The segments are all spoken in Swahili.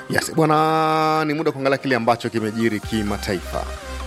Yes, bwana, ni muda kuangalia kile ambacho kimejiri kimataifa.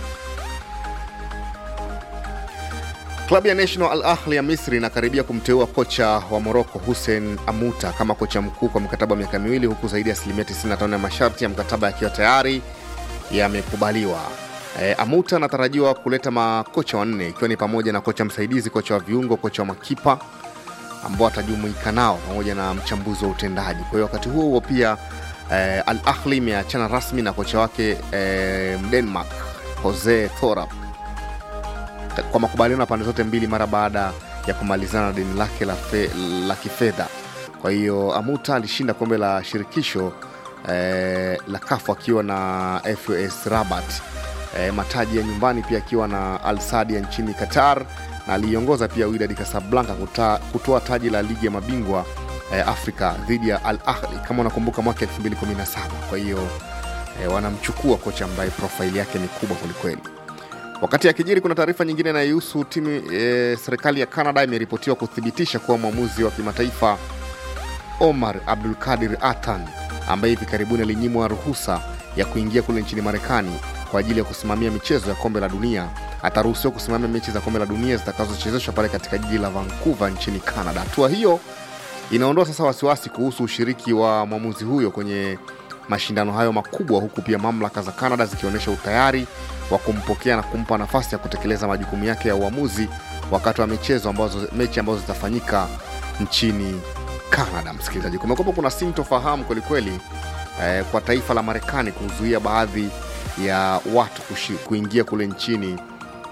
Klabu ya National Al Ahli ya Misri inakaribia kumteua kocha wa Moroko Hussein Amuta kama kocha mkuu kwa mkataba wa miaka miwili, huku zaidi ya asilimia 95 ya masharti ya mkataba yakiwa tayari yamekubaliwa. E, Amuta anatarajiwa kuleta makocha wanne ikiwa ni pamoja na kocha msaidizi, kocha wa viungo, kocha wa makipa ambao atajumuika nao pamoja na mchambuzi wa utendaji. Kwa hiyo wakati huo huo pia eh, Al Ahli imeachana rasmi na kocha wake eh, Denmark Jose Thorup kwa makubaliano ya pande zote mbili mara baada ya kumalizana na deni lake la, fe, la kifedha. Kwa hiyo Amuta alishinda kombe la shirikisho eh, la kafu akiwa na FUS Rabat eh, mataji ya nyumbani pia akiwa na Al Sadia nchini Qatar na aliiongoza pia Wydad Casablanca kuta- kutoa taji la ligi ya mabingwa eh, Afrika dhidi ya Al Ahli kama unakumbuka mwaka 2017. Kwa hiyo eh, wanamchukua kocha ambaye profaili yake ni kubwa kwelikweli. Wakati akijiri, kuna taarifa nyingine inayohusu timu e, serikali ya Canada imeripotiwa kuthibitisha kuwa mwamuzi wa kimataifa Omar Abdul Kadir Atan ambaye hivi karibuni alinyimwa ruhusa ya kuingia kule nchini Marekani kwa ajili ya kusimamia michezo ya kombe la dunia ataruhusiwa kusimamia mechi za kombe la dunia zitakazochezeshwa pale katika jiji la Vancouver nchini Canada. Hatua hiyo inaondoa sasa wasiwasi kuhusu ushiriki wa mwamuzi huyo kwenye mashindano hayo makubwa, huku pia mamlaka za Canada zikionyesha utayari wa kumpokea na kumpa nafasi ya kutekeleza majukumu yake ya uamuzi wakati wa michezo ambazo, mechi ambazo zitafanyika nchini Canada. Msikilizaji, kumekuwa kuna sintofahamu kwelikweli eh, kwa taifa la Marekani kuzuia baadhi ya watu kushi, kuingia kule nchini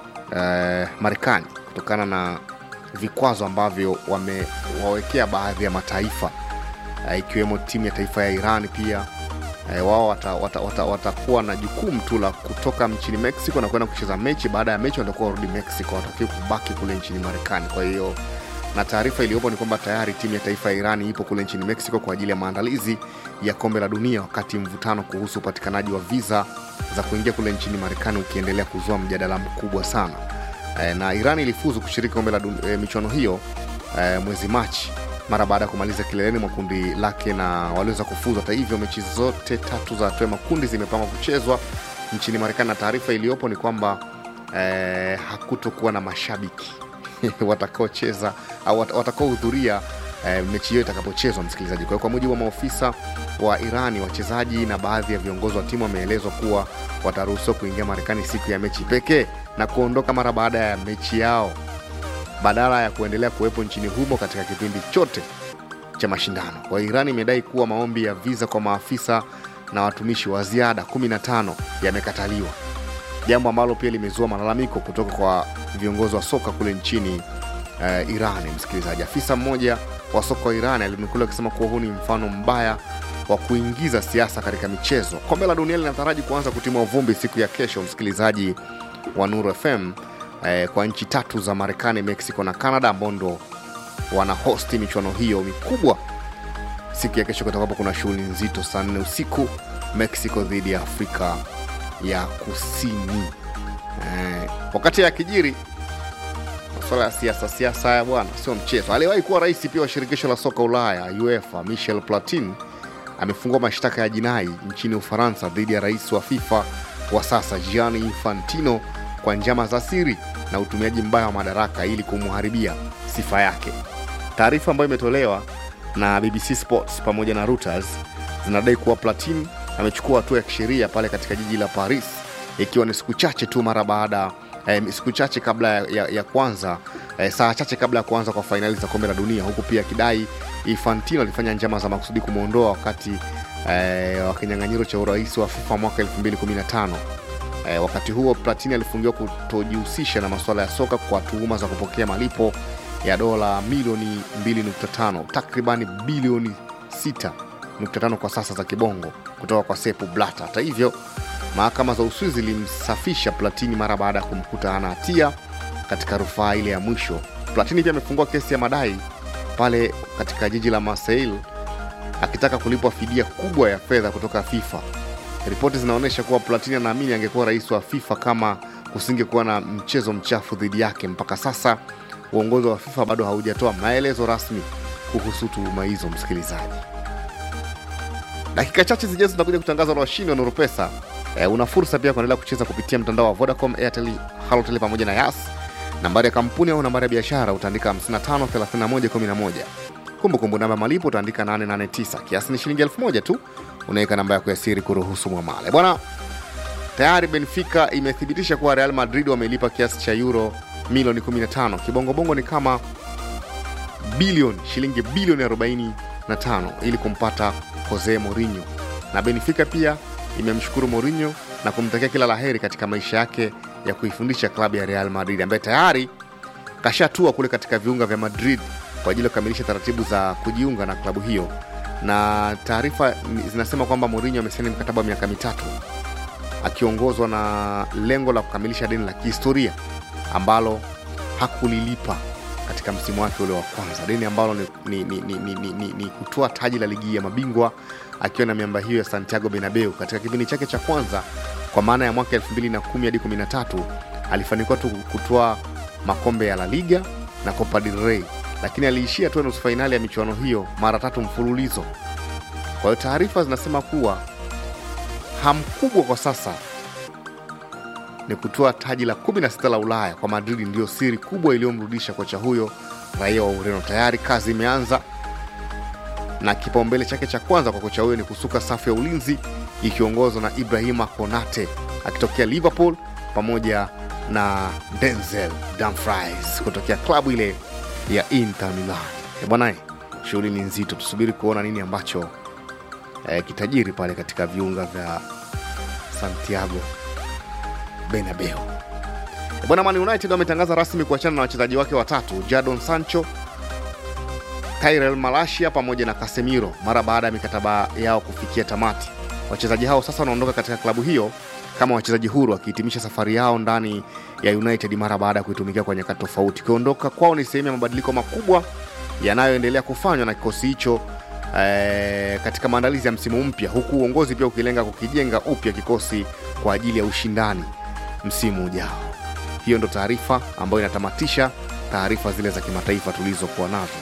eh, Marekani kutokana na vikwazo ambavyo wamewawekea baadhi ya mataifa eh, ikiwemo timu ya taifa ya Iran pia eh, wao watakuwa wata, wata, watakuwa na jukumu tu la kutoka nchini Mexico na kwenda kucheza mechi. Baada ya mechi watakuwa warudi Mexico, watakiwa kubaki kule nchini Marekani. Kwa hiyo na taarifa iliyopo ni kwamba tayari timu ya taifa ya Irani ipo kule nchini Mexico kwa ajili ya maandalizi ya kombe la dunia, wakati mvutano kuhusu upatikanaji wa viza za kuingia kule nchini Marekani ukiendelea kuzua mjadala mkubwa sana. E, na Irani ilifuzu kushiriki kombe la dun- e, michuano hiyo e, mwezi Machi mara baada ya kumaliza kileleni mwa kundi lake na waliweza kufuzu. Hata hivyo, mechi zote tatu za hatua ya makundi zimepangwa kuchezwa nchini Marekani, na taarifa iliyopo ni kwamba eh, hakutokuwa na mashabiki watakaocheza au wat- watakaohudhuria eh, mechi hiyo itakapochezwa, msikilizaji. Kwa hiyo kwa mujibu wa maofisa wa Irani, wachezaji na baadhi ya viongozi wa timu wameelezwa kuwa wataruhusiwa kuingia Marekani siku ya mechi pekee na kuondoka mara baada ya mechi yao badala ya kuendelea kuwepo nchini humo katika kipindi chote cha mashindano. Kwa hiyo Iran imedai kuwa maombi ya viza kwa maafisa na watumishi wa ziada 15 yamekataliwa, jambo ambalo pia limezua malalamiko kutoka kwa viongozi wa soka kule nchini uh, Iran. Msikilizaji, afisa mmoja wa soka wa Iran alinukuliwa akisema kuwa huu ni mfano mbaya wa kuingiza siasa katika michezo. Kombe la dunia linataraji kuanza kutimua vumbi siku ya kesho, msikilizaji wa Nuru FM eh, kwa nchi tatu za Marekani, Mexico na Canada ambao ndo wana hosti michuano hiyo mikubwa siku ya kesho, kutakapo kuna shughuli nzito saa nne usiku Mexico dhidi ya Afrika ya Kusini. Eh, wakati ya kijiri masuala ya siasa siasa haya bwana, sio mchezo. Aliyewahi kuwa rais pia wa shirikisho la soka Ulaya UEFA Michel Platini amefungua mashtaka ya jinai nchini Ufaransa dhidi ya rais wa FIFA wa sasa Gianni Infantino kwa njama za siri na utumiaji mbaya wa madaraka ili kumharibia sifa yake. Taarifa ambayo imetolewa na BBC Sports pamoja na Reuters zinadai kuwa Platini amechukua hatua ya kisheria pale katika jiji la Paris, ikiwa ni siku chache tu mara baada eh, siku chache kabla ya, ya, ya kwanza eh, saa chache kabla ya kuanza kwa fainali za kombe la dunia, huku pia akidai Infantino alifanya njama za makusudi kumwondoa wakati eh, wa kinyang'anyiro cha urais wa FIFA mwaka 2015. Eh, wakati huo Platini alifungiwa kutojihusisha na masuala ya soka kwa tuhuma za kupokea malipo ya dola milioni 2.5 takribani bilioni 6.5 kwa sasa za kibongo kutoka kwa Sepp Blatter. Hata hivyo, mahakama za Uswizi zilimsafisha Platini mara baada ya kumkuta hana hatia katika rufaa ile ya mwisho. Platini pia amefungua kesi ya madai pale katika jiji la Marseille akitaka kulipwa fidia kubwa ya fedha kutoka FIFA. Ripoti zinaonyesha kuwa Platini anaamini angekuwa rais wa FIFA kama kusingekuwa na mchezo mchafu dhidi yake. Mpaka sasa uongozi wa FIFA bado haujatoa maelezo rasmi kuhusu tuhuma hizo, msikilizaji. dakika chache zijazo tunakuja kutangaza na washindi wa Nurupesa. E, una fursa pia kuendelea kucheza kupitia mtandao wa Vodacom, Airtel, Halotel pamoja na Yas. Nambari ya kampuni au nambari ya biashara utaandika 553111. Kumbukumbu namba malipo utaandika 889. Kiasi ni shilingi 1000 tu. Unaweka namba yako ya siri kuruhusu mwamala. Bwana, tayari Benfica imethibitisha kuwa Real Madrid wamelipa kiasi cha euro milioni 15. Kibongobongo ni kama bilioni shilingi bilioni 45 ili kumpata Jose Mourinho, na Benfica pia imemshukuru Mourinho na kumtakia kila laheri katika maisha yake ya kuifundisha klabu ya Real Madrid ambaye tayari kashatua kule katika viunga vya Madrid kwa ajili ya kukamilisha taratibu za kujiunga na klabu hiyo, na taarifa zinasema kwamba Mourinho amesaini mkataba wa miaka mitatu akiongozwa na lengo la kukamilisha deni la kihistoria ambalo hakulilipa katika msimu wake ule wa kwanza, deni ambalo ni, ni, ni, ni, ni, ni, ni, ni kutoa taji la ligi ya mabingwa akiwa na miamba hiyo ya Santiago Bernabeu. Katika kipindi chake cha kwanza kwa maana ya mwaka 2010 hadi 13 alifanikiwa tu kutoa makombe ya La Liga na Copa del Rey, lakini aliishia tu nusu fainali ya michuano hiyo mara tatu mfululizo. Kwa hiyo taarifa zinasema kuwa hamu kubwa kwa sasa ni kutoa taji la 16 la Ulaya kwa Madrid, ndiyo siri kubwa iliyomrudisha kocha huyo raia wa Ureno. Tayari kazi imeanza na kipaumbele chake cha kwanza kwa kocha huyo ni kusuka safu ya ulinzi ikiongozwa na Ibrahima Konate akitokea Liverpool pamoja na Denzel Dumfries kutokea klabu ile ya Inter Milan. Eh, Bwana, shughuli ni nzito, tusubiri kuona nini ambacho eh, kitajiri pale katika viunga vya Santiago Bernabeu. Eh, Bwana, Man United wametangaza rasmi kuachana na wachezaji wake watatu Jadon Sancho Tyrell Malacia pamoja na Casemiro mara baada ya mikataba yao kufikia tamati. Wachezaji hao sasa wanaondoka katika klabu hiyo kama wachezaji huru wakihitimisha safari yao ndani ya United mara baada ya kuitumikia kwa nyakati tofauti. Kuondoka kwao ni sehemu ya mabadiliko makubwa yanayoendelea kufanywa na kikosi hicho eh, katika maandalizi ya msimu mpya, huku uongozi pia ukilenga kukijenga upya kikosi kwa ajili ya ushindani msimu ujao. Hiyo ndo taarifa ambayo inatamatisha taarifa zile za kimataifa tulizokuwa nazo.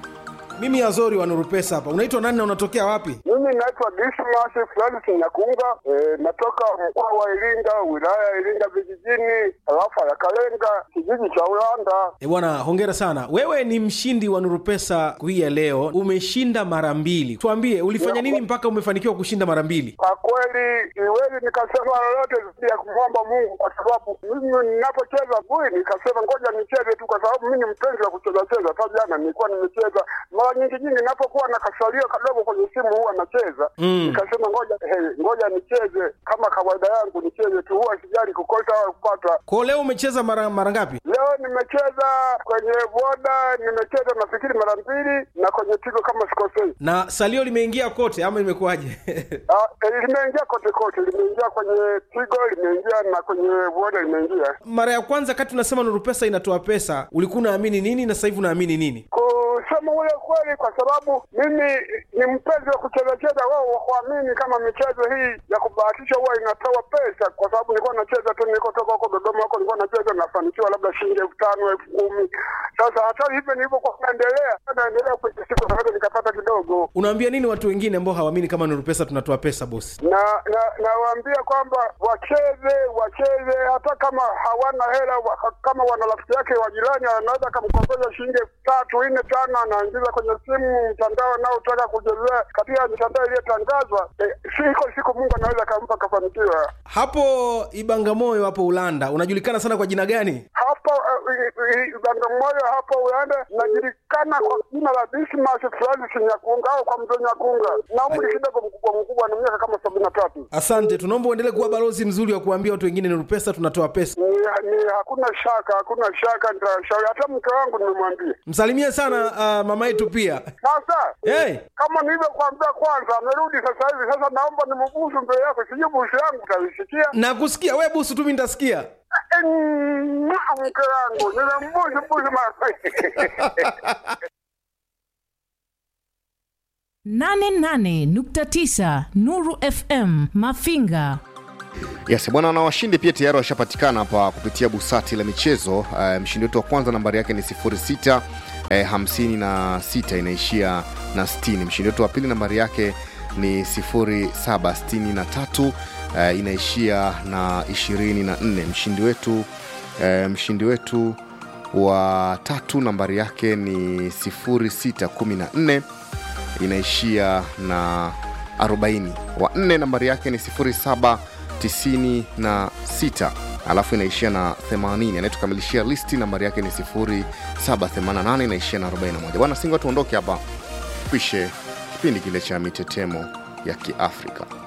Mimi Azori wa Nuru Pesa hapa. Unaitwa nani na unatokea wapi? Mimi naitwa Dismas Francis Nyakunga, e, natoka mkoa wa Iringa, wilaya ya Iringa vijijini, tarafa ya Kalenga, kijiji cha Ulanda. E bwana, hongera sana. Wewe ni mshindi wa Nuru Pesa siku hii ya leo, umeshinda mara mbili. Tuambie ulifanya nini mpaka umefanikiwa kushinda mara mbili? Kwa kweli siwezi nikasema lolote zaidi ya kumwomba Mungu, kwa sababu mimi ninapocheza bui nikasema ngoja nicheze tu, kwa sababu mimi ni mpenzi wa kucheza cheza. Hata jana nilikuwa nimecheza mara nyingi nyingi, ninapokuwa na kasalio kadogo kwenye simu huwa nacheza Mm. nikasema ngoja hey, ngoja nicheze kama kawaida yangu, nicheze tu, huwa sijali kukosa au kupata. Kwa leo umecheza mara mara ngapi? Leo nimecheza kwenye boda, nimecheza nafikiri mara mbili, na kwenye tigo kama sikosei. Na salio limeingia kote ama imekuwaje? Ah, eh, limeingia kote kote, limeingia kwenye tigo, limeingia na kwenye boda limeingia. mara ya kwanza kati unasema Nuru Pesa inatoa pesa, ulikuwa unaamini nini na sasa hivi unaamini nini? Kusema ule kweli, kwa sababu mimi ni mpenzi wa kucheza cheza, wao wakuamini kama michezo hii ya kubahatisha huwa inatoa pesa, kwa sababu nilikuwa nacheza tu, nilikotoka huko Dodoma huko nilikuwa nacheza, nafanikiwa labda shilingi elfu tano elfu kumi Sasa hata hivyo nilivyokuwa naendelea naendelea kwenye siku naweza nikapata kidogo Unaambia nini watu wengine ambao hawaamini kama Nuru Pesa tunatoa pesa bosi? na na nawaambia kwamba wacheze wacheze, hata kama hawana hela wa, kama wana rafiki yake wa jirani anaweza akamkopesha shilingi elfu tatu nne tano, anaingiza kwenye simu mtandao anaotaka kuchezea katika mitandao iliyotangazwa. E, siko siku Mungu anaweza akampa akafanikiwa. Hapo Ibangamoyo hapo Ulanda unajulikana sana kwa jina gani? Hapo uh, Bagamoyo hapo Ulanda najulikana kwa jina la Dismas Francis Nyakunga au kwa mzee Nyakunga, na umri kidogo mkubwa mkubwa, na miaka kama sabini na tatu. Asante, tunaomba uendelee kuwa balozi mzuri wa kuambia watu wengine Nuru Pesa tunatoa pesa. ni, ni hakuna shaka, hakuna shaka, nitashauri hata mke wangu nimemwambia. Msalimie sana uh, mama yetu pia. Sasa Hey, kama nilivyokuambia kwanza, amerudi sasa hivi. Sasa naomba nimbusu mbele yako, sijui busu yangu utaisikia. nakusikia we busu tu, mimi nitasikia. Eh, mwah, Mke wangu nimembusu busu mara 88.9 Nuru FM Mafinga. Yes, bwana na washindi pia tayari washapatikana hapa kupitia busati la michezo. Uh, mshindi wetu wa kwanza nambari yake ni 06 eh, 56 inaishia na 60. Mshindi wetu wa pili nambari yake ni 0763 uh, inaishia na 24 mshindi wetu uh, mshindi wetu wa tatu nambari yake ni 0614 inaishia na 40 wa nne nambari yake ni 0796 alafu inaishia na 80 anayetukamilishia listi nambari yake ni 0788 inaishia na 41 bwana singo tuondoke hapa pishe kipindi kile cha mitetemo ya kiafrika